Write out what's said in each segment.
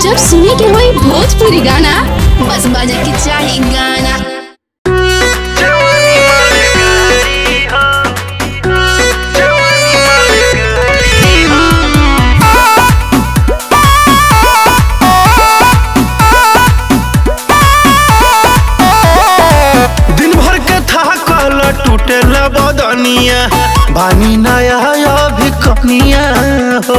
जब सुने के होई भोजपुरी गाना बस बजे के चाही गाना दिन भर के थाकल टूटेल बदनिया बानी नया अभी कनिया हो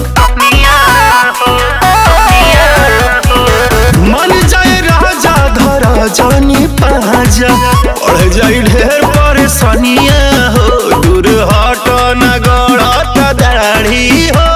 मन जाए राजा धर जानी पाजा पढ़ जाई ढेर परेशानिया हो दूर हट न गड़त दाढ़ी हो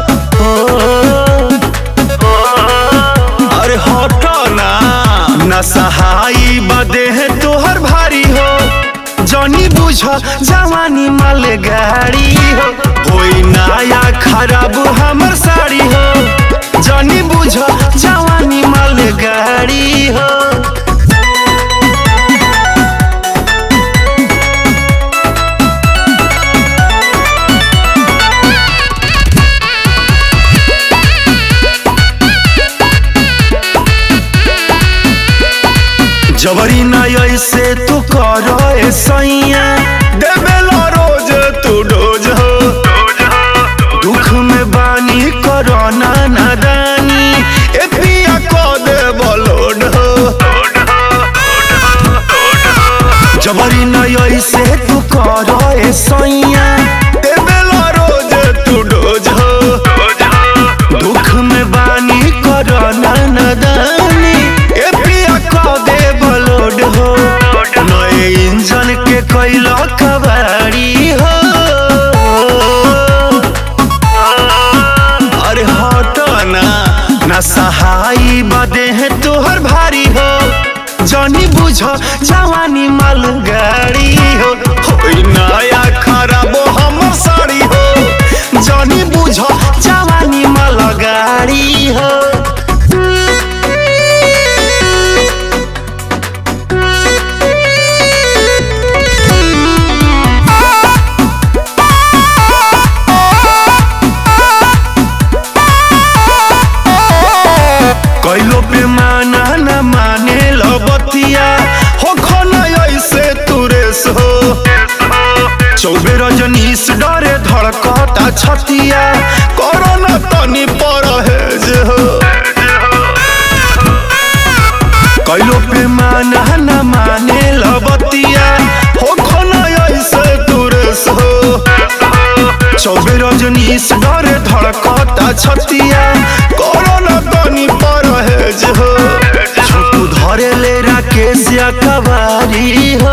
अरे हट ना न सहाई बदे है तोहर भारी हो जनी बुझ जवानी माल गाड़ी हो होई नया खराब हमर साड़ी हो जनी बुझ जवानी माल गाड़ी हो जबरी ना ऐसे तू कर सैया देवेला रोज तू डोज हो दुख में बानी करना नादानी ए पिया को दे बलोड हो जबरी ना ऐसे तू कर सैया देवेला रोज तू डोज हो दुख में बानी करना नदानी ए पिया को दे बलोड हो नए इंजन के कैला कबाड़ी हो अरे हट ना ना सहाई बदे है तोहर भारी हो जनी बुझ जवानी माल गाड़ी हो होई नया खराब हमर साड़ी हो जनी बुझ जवानी माल गाड़ी हो कैलो पे माना न माने लबतिया हो खना ऐसे तुरेस हो चौबे रजनीश डरे धड़कता छतिया कोरोना तनी परहेज हो कैलो पे माना न माने लबतिया हो खना ऐसे तुरेस हो चौबे रजनीश डरे धड़कता छतिया कोरोना तनी परहेज हो छोटू धरे ले राकेश या कवारी हो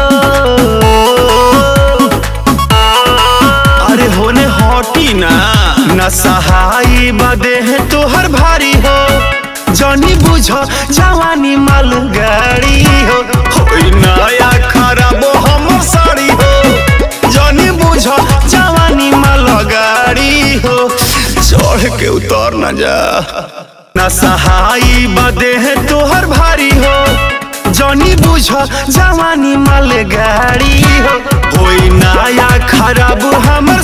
अरे होने हटी ना न सहाई बदे है तोहर भारी हो जनी बुझ जवानी माल गाड़ी हो होई नया खराब हमर साड़ी हो जनी बुझ जवानी माल गाड़ी हो चढ़ के उतर न जा न सहाई बदे है तोहर भारी हो जनी बुझ जवानी माल गाड़ी हो होई नया खराब हम